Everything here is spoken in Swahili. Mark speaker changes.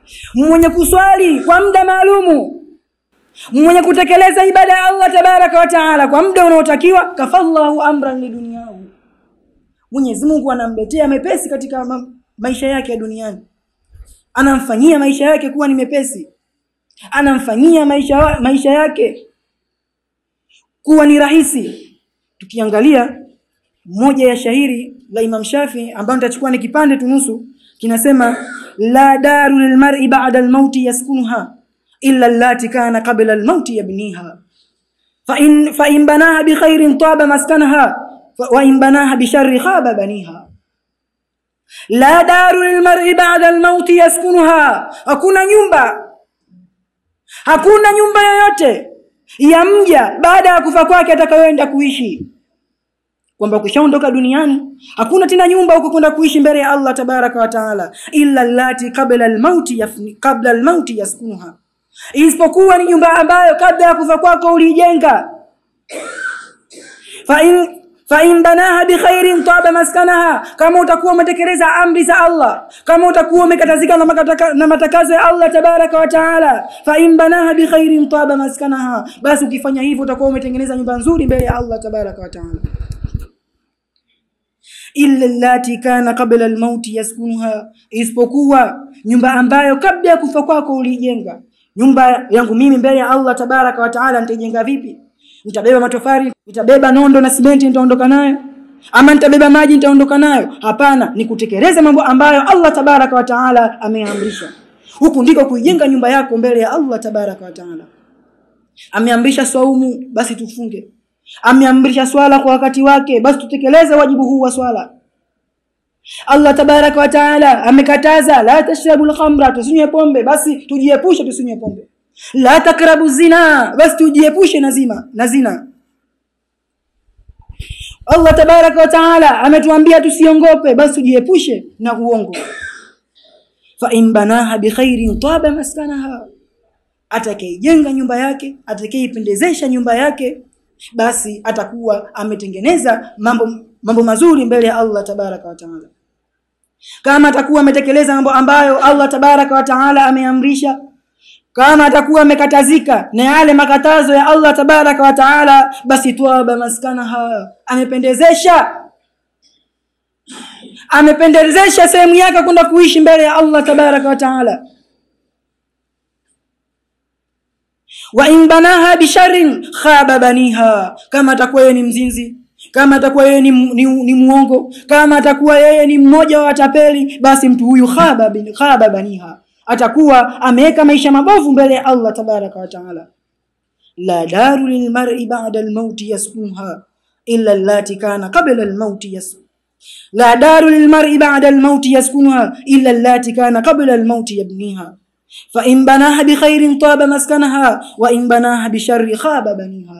Speaker 1: mwenye kuswali kwa muda maalumu mwenye kutekeleza ibada ya allah tabaraka wa taala kwa muda unaotakiwa kafallahu amran liduniyahu mwenyezi mungu anamletea mepesi katika ma maisha yake ya duniani anamfanyia maisha yake kuwa ni mepesi anamfanyia maisha, maisha yake kuwa ni rahisi tukiangalia moja ya shahiri la imam shafi ambayo nitachukua ni kipande tunusu kinasema la daru lilmari bada lmauti yaskunuha illa allati kana qabla almauti yabniha فإن, فإن بناها بخير طاب مسكنها وإن بناها بشر خاب بنيها لا دار للمرء بعد الموت يسكنها hakuna nyumba hakuna nyumba yoyote ya mja baada ya kufa kwake atakayoenda kuishi kwamba ukishaondoka duniani hakuna tena nyumba huko kwenda kuishi mbele ya allah tabaraka wa taala illa lati qabla almauti qabla almauti yaskunuha isipokuwa ni nyumba ambayo kabla ya kufa kwako uliijenga fa in fain banaha bikhairin taba maskanaha kama utakuwa umetekeleza amri za allah kama utakuwa umekatazika na, makataka, na matakazo ya allah tabaraka wa taala fain banaha bikhairin taba maskanaha basi ukifanya hivyo utakuwa umetengeneza nyumba nzuri mbele ya allah tabaraka wa taala illa allati kana qabla almauti yaskunuha isipokuwa nyumba ambayo kabla ya kufa kwako uliijenga nyumba yangu mimi mbele ya allah tabaraka wa taala nitaijenga vipi nitabeba matofali nitabeba nondo na simenti nitaondoka nayo ama nitabeba maji nitaondoka nayo hapana ni kutekeleza mambo ambayo allah tabaraka wa taala ameamrisha huku ndiko kuijenga nyumba yako mbele ya allah tabaraka wa taala ameamrisha swaumu basi tufunge ameamrisha swala kwa wakati wake basi tutekeleze wajibu huu wa swala allah tabaraka wa taala amekataza la tashrabu lkhamra tusinywe pombe basi tujiepushe tusinywe pombe la takrabu zina basi tujiepushe na zima na zina allah tabaraka wa taala ametuambia tusiongope basi tujiepushe na uongo fain banaha bikhairin taba maskanaha atakaijenga nyumba yake atakayeipendezesha nyumba yake basi atakuwa ametengeneza mambo mambo mazuri mbele ya allah tabaraka wa taala kama atakuwa ametekeleza mambo ambayo allah tabaraka wa taala ameamrisha kama atakuwa amekatazika na yale makatazo ya allah tabaraka wa taala basi twaba maskanaha amependezesha amependezesha sehemu yake kwenda kuishi mbele ya allah tabaraka wa taala wa in banaha bisharin khaba baniha kama atakuwa yeye ni mzinzi kama atakuwa yeye ni, ni, ni muongo kama atakuwa yeye ni mmoja wa watapeli basi mtu huyu khaba, bin, khaba baniha atakuwa ameweka maisha mabovu mbele ya allah tabaraka wa taala la daru lilmari bada lmauti yaskunha illa allati kana qabla lmauti yaskunha لا دار للمرء بعد الموت يسكنها إلا اللاتي كان قبل الموت يبنيها فإن بناها بخير طاب مسكنها وإن بناها بشر خاب بنيها